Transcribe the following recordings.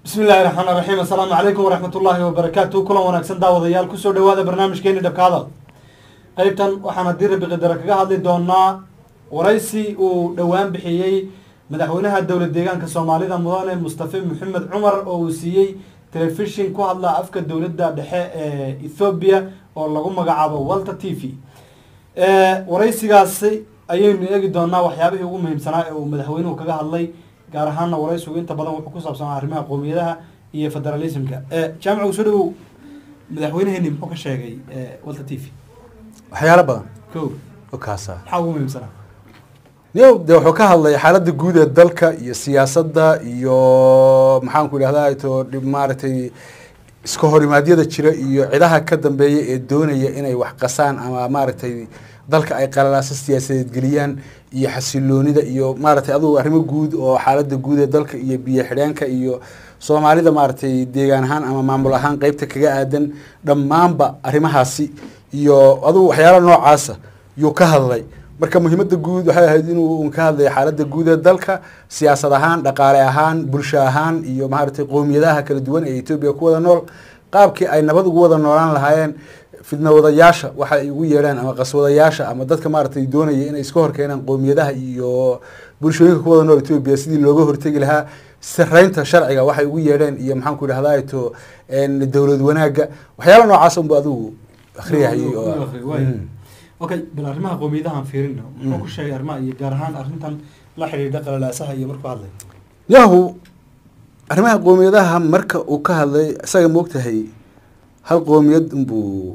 bismi illahi raxmaan raxiim assalaamu calaykum waraxmat ullaahi wabarakaatu kulan wanaagsan daawadayaal kusoo dhawaada barnaamijkeeni dhabka hadal qeybtan waxaan haddii rabi qadara kaga hadli doonaa waraysi uu dhowaan bixiyey madaxweynaha dowlad deegaanka soomaalida mudane mustafe maxamed cumar oo uu siiyey telefishin ku hadla afka dowladda dhexe ee ethoobiya oo lagu magacaabo walter t v waraysigaasi ayaynu eegi doonaa waxyaabihii ugu muhiimsanaa ee uu madaxweynuhu kaga hadlay gaar ahaana waraysigu inta badan wuxuu ku saabsanaa arrimaha qowmiyadaha iyo federalismka jaamica usoo dhawow madaxweyneheeni muxuu ka sheegay walter t v waxyaalo badan ko oo kaasa maxaa ugu muhiimsanaa niyow dee wuxuu ka hadlay xaaladda guud ee dalka iyo siyaasadda iyo maxaanku idhahdaa to dhib maaragtay iska horimaadyada jira iyo cidaha ka dambeeya ee doonaya inay wax qasaan ama maaragtay dalka ay qalalaaso siyaasadeed geliyaan iyo xasiloonida iyo maaragtay adugu arrimo guud oo xaaladda guud ee dalka iyo biyo xidheenka iyo soomaalida maaragtay deegaan ahaan ama maamul ahaan qeybta kaga aadan dhammaanba arrimahaasi iyo adugu waxyaala noocaasa yuu ka hadlay marka muhiimada guud waxay ahayd inuu ka hadlay xaaladda guud ee dalka siyaasad ahaan dhaqaale ahaan bulsho ahaan iyo maaragtay qowmiyadaha kala duwan ee etoobiya ku wada nool qaabkii ay nabad ugu wada noolaan lahaayeen fidnawadayaasha waxa ay ugu yeedhaan ama qaswadayaasha ama dadka maaragtay doonaya inay iska horkeenaan qowmiyadaha iyo bulshooyinka ku wada nool etoobiya sidii looga hortegi lahaa sareynta sharciga waxay ugu yeedheen iyo maxaanku idhahdaa to dowlad wanaagga waxyaala noocaas unba adigu akhriyahayay oo okay bal arrimaha qowmiyadahaan fiirino muxuu ku sheegay arrimaha iyo gaar ahaan arrintan la xidhiidha qalalaasaha iyo markuu hadlay yahu arrimaha qoomiyadaha marka uu ka hadlay isaga moogtahay hal qoomiyad unbuu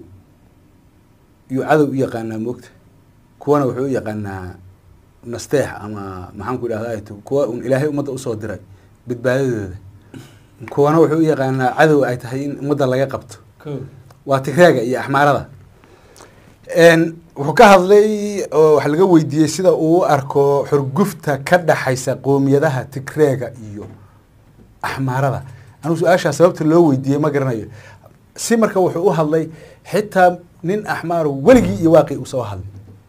yuu cadow u yaqaanaa moogta kuwana wuxuu u yaqaanaa nasteex ama maxaanku idhahdaa to kuwa un ilaahay ummadda usoo diray badbaadadooda kuwana wuxuu u yaqaanaa cadow ay tahay in ummadda laga qabto ko waa tigreega iyo axmaarada wuxuu ka hadlay oo wax laga weydiiyey sida uu u arko xurgufta ka dhaxaysa qoomiyadaha tigreega iyo axmaarada anugu su-aashaa sababta loo weydiiyey ma garanayo si marka wuxuu u hadlay xitaa nin axmaaro weligii iyo waaqi usoo hadlay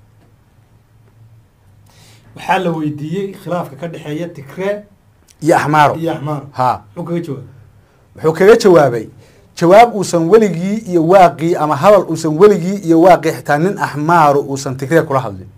waxaa la weydiiyey khilaafka ka dhexeeya tigree iyo axmaaro iyo axmaar ha muxuu kaga jawaabay wuxuu kaga jawaabay jawaab uusan weligii iyo waaqii ama hadal uusan weligii iyo waaqii xitaa nin axmaaro uusan tigree kula hadlin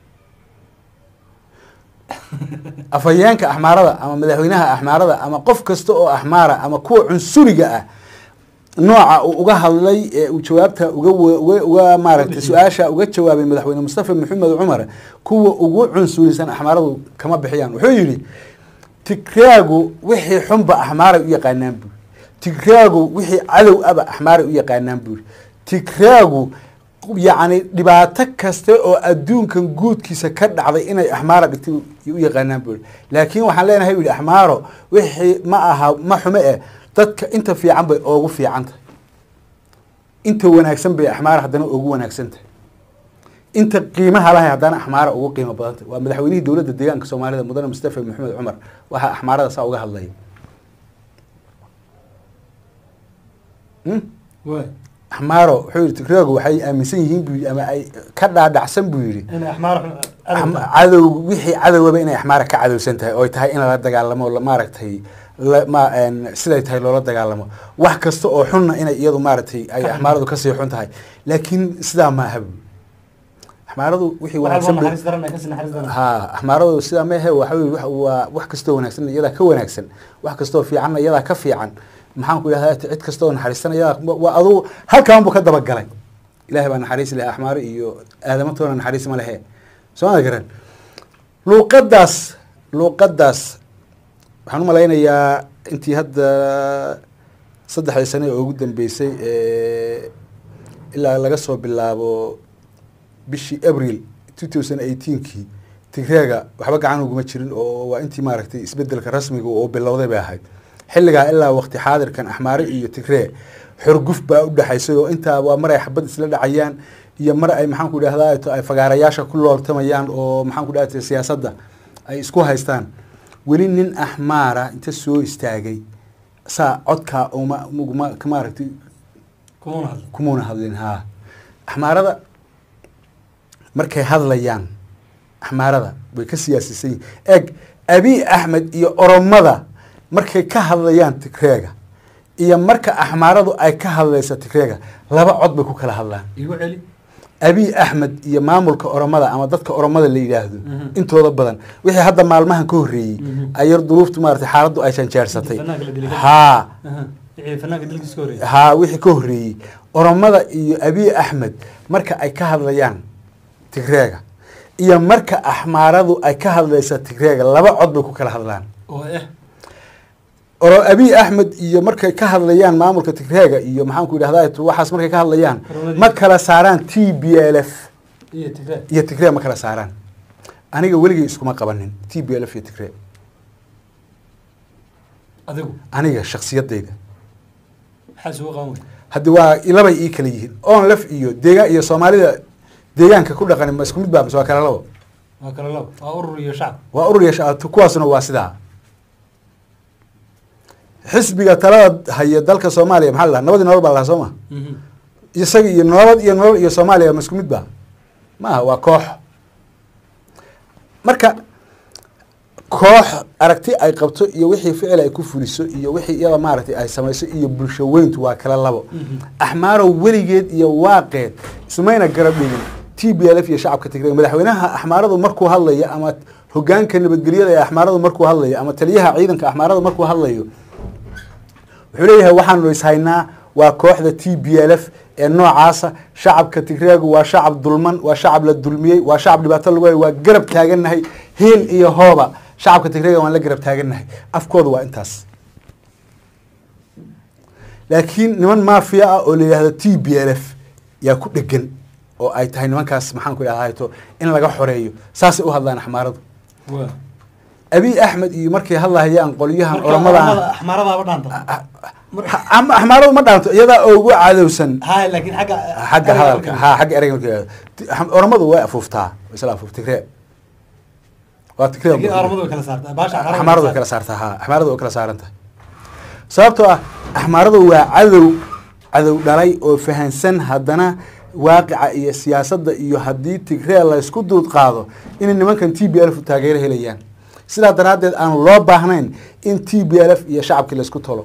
afhayeenka axmaarada ama madaxweynaha axmaarada ama qof kasta oo axmaara ama kuwa cunsuriga ah nooca uu uga hadlay ee uu jawaabta uga uga uga maaragtay su-aasha uga jawaabay madaxweyne mustafa maxamed cumar kuwa ugu cunsurisan axmaaradu kama bixiyaan wuxuu yidhi tigreagu wixii xunba axmaaray u yaqaanaan buuri tigreagu wixii cadow aba axmaaray u yaqaanaan buuri tigreagu yacni dhibaato kasta oo adduunkan guudkiisa ka dhacday inay axmaara dhigtay u yaqaanaan buuri laakiin waxaan leenahay u yihi axmaaro wixii ma aha ma xume eh dadka inta fiican bay oogu fiican tahay inta wanaagsan bay axmaara haddana ugu wanaagsan tahay inta qiimaha lahay haddana axmaara ugu qiimo badan tahay waa madaxweynihii dowladda deegaanka soomaalida mudane mustafa maxamed cumar waxaa axmaarada saa uga hadlaya waay axmaaro wuxuu yihi tigreegu waxay aaminsan yihiin buu yidhi ama ay ka dhaadhacsan buu yidhi inay axmaar Axma- cadow wixii cadowaba inay axmaara ka cadowsan tahay oo ay tahay in lala dagaalamo la- maaragtay la- ma een, siday tahay loola dagaalamo wax kasta oo xunna inay iyadu maaragtay ay Ka xun axmaaradu kasii xun tahay laakiin sidaa ma aha buuri axmaaradu wixii wanaagsan bay- naxariis daran ay kasii naxariis daran ha axmaaradu sidaa ma ahe waxa weye wax- waa wax kastoo wanaagsan iyadaa ka wanaagsan wax kastoo fiicanna iyadaa ka fiican maxaan ku idhahdaa cid kastoo naxariisana iyadaa waa adugu halkaan buu ka dabagalay ilahay baa naxariis leh axmaaro iyo aadamatooda naxariis ma lehe soo ma garan luuqadaas luuqadaas waxaan u malaynayaa intii hadda saddexdii sane oo ugu dambeysay ee ilaa laga soo bilaabo bishii abril two thousand eighteenkii tigreega waxba gacan uguma jirin oo waa intii maaragtay isbedelka rasmiga oo bilowday bay ahayd xilligaa ilaa waqti xaadirkan axmaare iyo tigree xorguf baa u dhexaysay oo intaa waa mar ay xabad isla dhacayaan iyo mar ay maxaanku idhahdaa to ay fagaarayaasha ku looltamayaan oo maxaanku idhahda siyaasadda ay isku haystaan weli nin axmaara inta soo istaagay saa codkaa uma uguma maaragtay kumuna hadla kumuuna hadlin haa axmaarada markay hadlayaan axmaarada way ka siyaasisan yihin eg abi axmed iyo oromada markay ka hadlayaan tigreega iyo marka axmaaradu ay ka hadlayso tigreega laba cod bay ku kala hadlaan igu celi abiy axmed iyo maamulka oromada ama dadka oromada la yidhaahdo Mhm. intooda badan wixii hadda maalmahan ka horreeyey Mhm. ayar duruuftu maarata xaaladdu ay janjaarsatay Inta fanaanka la dilay. haa Aha. wixii fanaanka dilkiisa ka horreeyay haa wixii ka horreeyey oromada iyo abiy axmed marka ay ka hadlayaan tigreega iyo marka axmaaradu ay ka hadlaysa tigreega laba cod bay ku kala hadlaan oo eh oro abiy axmed iyo markay ka hadlayaan maamulka tigreega iyo maxaanku yidhahda waxaas markay ka hadlayaan Oromadii. ma kala saaraan t b l f iyo tigre iyo tigre ma kala saaraan aniga weligay iskuma qabanin t b l f iyo tigre adigu aniga shaksiyadayda maxaa isugu qaban wey haddi waa labay ii kala yihiin on lef iyo deegaan iyo soomaalida deegaanka ku dhaqani ma isku mid baa mise waa kala labo waa kala labo waa urur iyo shacab waa urur iyo shacab kuwaasuna waa sidaa xisbiga talada haya dalka soomaaliya maxaa la dhaha nabadii nolol baa la dhaha soo ma Mhm. isaga iyo nabad iyo nolol iyo soomaaliya ma isku mid ba maaha waa koox marka koox aragti ay qabto iyo wixii ficil ay ku fuliso iyo wixii iyada maaragtay ay samayso iyo bulsho weyntu waa kala labo Mhm. axmaarow weligeed iyo waaqeed ismayna garab dhigin t b l f iyo shacabka tigreeg madaxweynaha axmaaradu markuu hadlayo ama hogaanka nabadgelyada ee axmaaradu markuu hadlayo ama taliyaha ciidanka axmaaradu markuu hadlayo wuxuu leeyahay waxaanu ishaynaa waa kooxda t b l f ee noocaasa shacabka tigreegu waa shacab dulman waa shacab la dulmiyey waa shacab dhibaato lagu hayo waa garab taagannahay hiil iyo hooba shacabka tigreega waan la garab taagannahay afkoodu waa intaas laakiin niman maafiya ah oo la yidhahdo t b l f yaa ku dhegan oo ay tahay nimankaas maxaan ku idhahdato in laga xoreeyo saasay u hadlaan axmaaradu waa abiy axmed iyo markay hadlahayaan qolyahan marka oramada oramada axmaaradaaba dhaanta ama axmaaradu ma dhaanto iyadaa ugu cadowsan hay laakiin xagga xagga hadalka ha xagga ereyga marka yidhahdo oramadu way afuuftaa isla afuuf tigree waa tigree laakiin oramadu way kala saartaa baasha axmaaradu way kala saartaa ha axmaaradu way kala saaran tahay sababtoo ah axmaaradu waa cadow cadow dhalay oo fahansan haddana waaqica iyo siyaasadda iyo haddii tigree laysku duud qaado inay nimankan t b l f taageero helayaan sidaa daraaddeed aan loo baahnayn in t b l f iyo shacabkii laysku tolo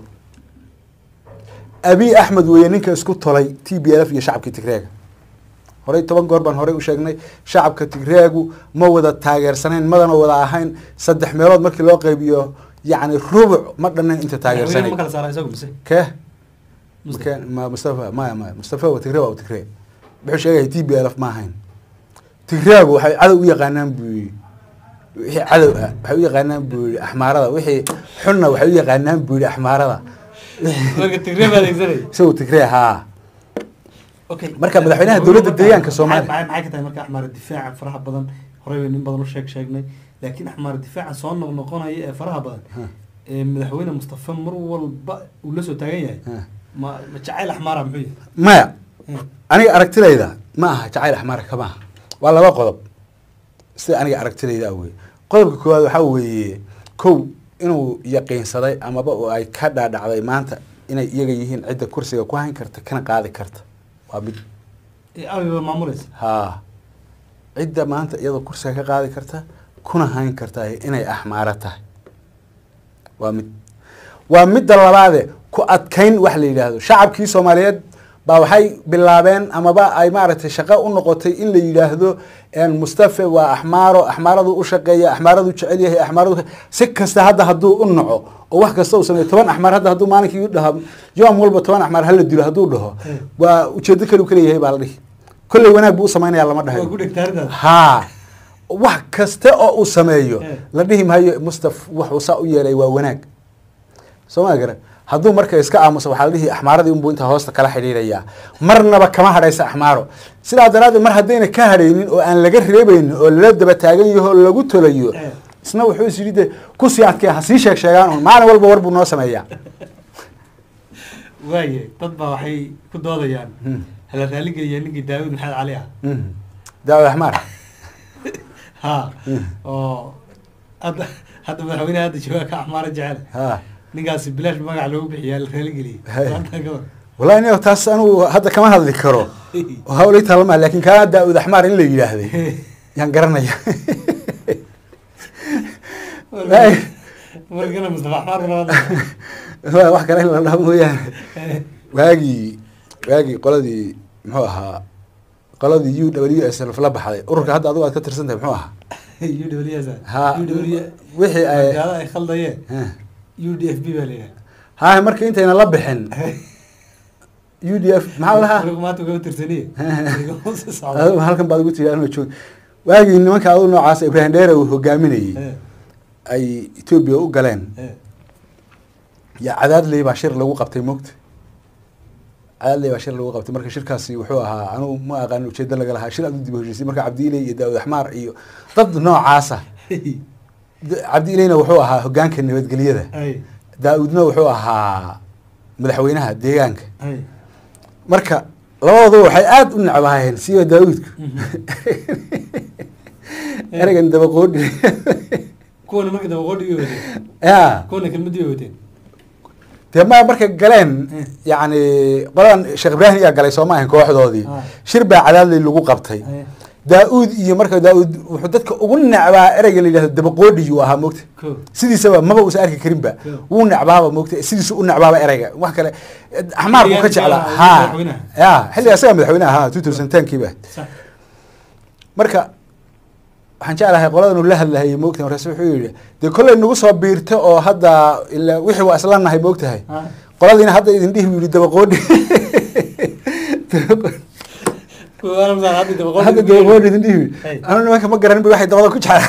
abiy axmed weeye ninka isku tolay t b l f iyo shacabkii tigreega horey toban goor baan horey u sheegnay shacabka tigreegu ma wada taageersanayn madana wada ahayn saddex meelood markii loo qaybiyo yacni rubuc ma dhannayn inta ma taageersanay kala saara isagu mise kee Mustafa. Marka- ma mustafa maya maya mustafa waa tigree waa tigree wuxuu sheegaya t b l f ma ahayn tigreegu waxay cadow u yaqaanaan buu yidhi wixii cadow ah waxay u yaqaanaan buu yidhi axmaarada wixii xunna waxay u yaqaanaan buu yidhi axmaarada marka tigre baa adeegsanay isagu tigree haa okay Marka madaxweynaha dowladda deegaanka Soomaaliya. maxay maxay ka tahay marka axmaar difaaca faraha badan horey bay nin badan u sheeg sheegnay laakiin axmaar difaaca soo noqnoqonaya ee faraha badan Ha. ee madaxweyne mustafa mar walba uu la soo taagan yahay Ha. ma ma jacayl axmaara muxuu yahay maya Hmm. aniga aragtidayda ma aha jacayl axmaar kama aha waa laba qodob sida aniga aragtidayda wey qodobka koowaad waxaa weeye kow inuu yaqiinsaday amaba oo ay ka dhaadhacday maanta inay iyaga yihiin cidda kursiga ku hayn karta kana qaadi karta waa mid ee ariga maamulaysa haa cidda maanta iyadoo kursiga ka qaadi karta kuna hayn karta inay axmaaro tahay waa mid waa midda labaade ku adkayn wax la yidhaahdo shacabkii soomaaliyeed baa waxay bilaabeen amaba ay maaragtay shaqo u noqotay in la yidhaahdo mustafe waa axmaaro axmaaradu u shaqeeya axmaaradu jecel yahay axmaaradu si kasta hadda hadduu u naco oo wax kasta uu sameeyo toban axmaar hadda hadduu maalinkii dhaho yoom walba toban axmaar hala dilo hadduu dhaho Hmm. waa ujeedo kale u kaleeyahay baa la dhihi kolley wanaag buu u samaynaya lama waa dhahayo ku dhegtaaridaas haa wax kasta oo uu sameeyo Eh. la dhihi maayo mustaf wuxuu saa u yeelay waa wanaag soo ma garan hadduu marka iska aamuso waxaa la dhihi axmaaradii unbuu intaa hoosta kala xidhiidhayaa marnaba kama hadhaysa axmaaro sidaa daraaddeed mar haddayna ka hadhaynin oo aan laga reebaynin oo lala daba taagan yaho oo lagu tolayo Eh. isna wuxuu is yidhi de kusii adkee ha sii sheeg sheegaan un maalin walba war buu noo sameeyaa waaye dad baa waxay ku doodayaan Hmm. hala raaligeliya ninkii daawud maxamed cali ah Mhm. daawud axmaar ha Hmm. oo hadda hadda madaxweynaha hadda joogaa ka axmaara jecel ha ninkaasi bilaash magac loogu bixiyaa la raaligeliyey Hey. Hadda ka war. wallahi aniga taas anugu hadda kama hadli karo oo hawlay talama laakin kaa daawud axmaar in la yidhaahday yaan garanaya wargana mustafa axmaar baa wax kale in la dhaho mooyaane waagii waagii qoladii muxuu ahaa qoladii u w s l la baxday ururka hadda adigu aad ka tirsan tahay muxuu ahaa u w s ha u w wixii ay gaada ay khaldayeen eh, u d f b baa la yidhaha ha marka intayna la bixin u d f maxaa lahaa anigu maanta ugama tirsaniye adigu halkan baad ugu tiri anoo joog waagii nimanka adigu noocaas ibrahim dheere uu hogaaminayey ay etoobiya u galeen ya cadaadley baa shir lagu qabtay moogta cadaadley baa shir lagu qabtay marka shirkaasi wuxuu ahaa anugu ma aqaan ujeedo laga lahaa shir aad u dib u heshiisay marka cabdiiley iyo daawud axmaar iyo dad noocaasa D- cabdiileyna wuxuu ahaa hogaanka nabadgelyada daa-uudna wuxuu ahaa madaxweynaha deegaanka marka labadooda waxay aada u necbaayeen siba daa-uudku ereygan dabaqoodhi kuwana marka dabaqoodhigii wateen ya kuwana kelmadii bay wateen dee ma markay galeen yacni qoladan sheekh ibraahim ayaa galay soo ma ahayn kooxdoodii Ah. shir baa cadaadley lagu qabtay daa-uud iyo marka daa-uud wuxuu dadka ugu necbaa ereyga la yidhahdo dabaqoodhiyuu ahaa moogta ko sidiisaba maba uusan arki karinba Cool. wuu necbaaba moogta sidiisu u necbaaba ereyga wax kale axmaar buu ka Xilligan jeclaa jeclaa, ha madaxweynaha. ya xilliga asaga madaxweynaha ha two thousand tenkiiba sax marka waxaan jeclahay qoladan uu la hadlahayay moogta markaas wuxuu yidhi dee kollay nagu soo biirta oo hadda ila wixii waa isla nahay moogtahay Ha. qoladiina hadda idin dhihi buu yidhi dabaqoodhi kuwa ana masaa hadda dabaqoodhigi hadda dabaqoodhi idin dhihi Hey. anu nimanka ma garanin ba waxay dabada ku jeclaa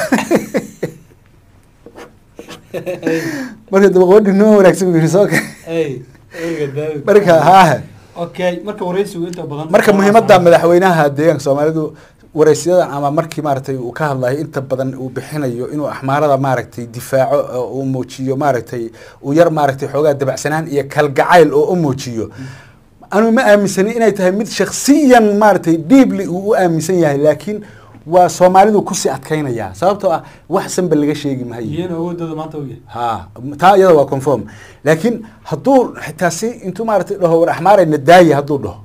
marka dabaqoodhi nima wanaagsan buu yidhi soo ka ay erga daawud marka haa okay marka waraysigu inta badan marka muhiimadda madaxweynaha deegaanka soomaalidu waraysiyadan ama markii maaragtay uu ka hadlayo inta badan uu bixinayo inuu axmaarada maaragtay difaaco oo uu muujiyo maaragtay uu yar maaragtay xoogaa dabacsanaan iyo kalgacayl oo u muujiyo anu ma aaminsanin inay tahay mid shaksiyan maaragtay deeply uu u aaminsan yahay laakiin waa soomaalidu kusii adkaynaya sababtoo ah wax sanba laga sheegi maayo iyana awoodooda maanta u yahay ha taa iyada waa conform laakiin hadduu xitaa si intuu maaragtay dhaho war axmaarey nadaaya hadduu dhaho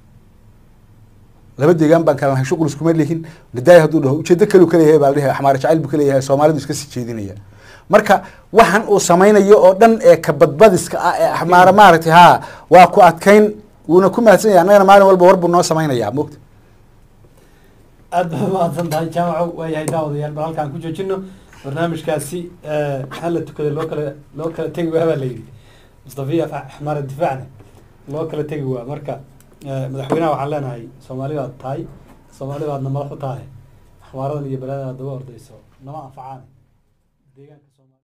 laba deegaan baan kala nahay shuqul iskuma lihin nadaaya hadduu dhaho ujeedo kaleu kaleeyahay baa la dhihi axmaar jacayl buu kaleeyahay soomaalidu iska sii jeedinaya marka waxan uu samaynayo oo dhan ee kabadbadiska ah ee axmaara maaragtay ha waa ku adkayn wuuna ku mahadsan yahay annagana maalin walba war buu noo samaynayaa mogta aad baa mahadsan tahay jaamaco waayahay daawadayaal bal halkaan ku joojino barnaamijkaasi hala tukada loo kala loo kala tegi waa baa la yidhi mustafiya axmaar difaacna loo kala tegi waa marka eh, madaxweynaha waxaan leenahay soomaali baad tahay soomaali baadna madax u tahay axmaaradan iyo baladan aad daba ordayso nama anfacaan deegaanka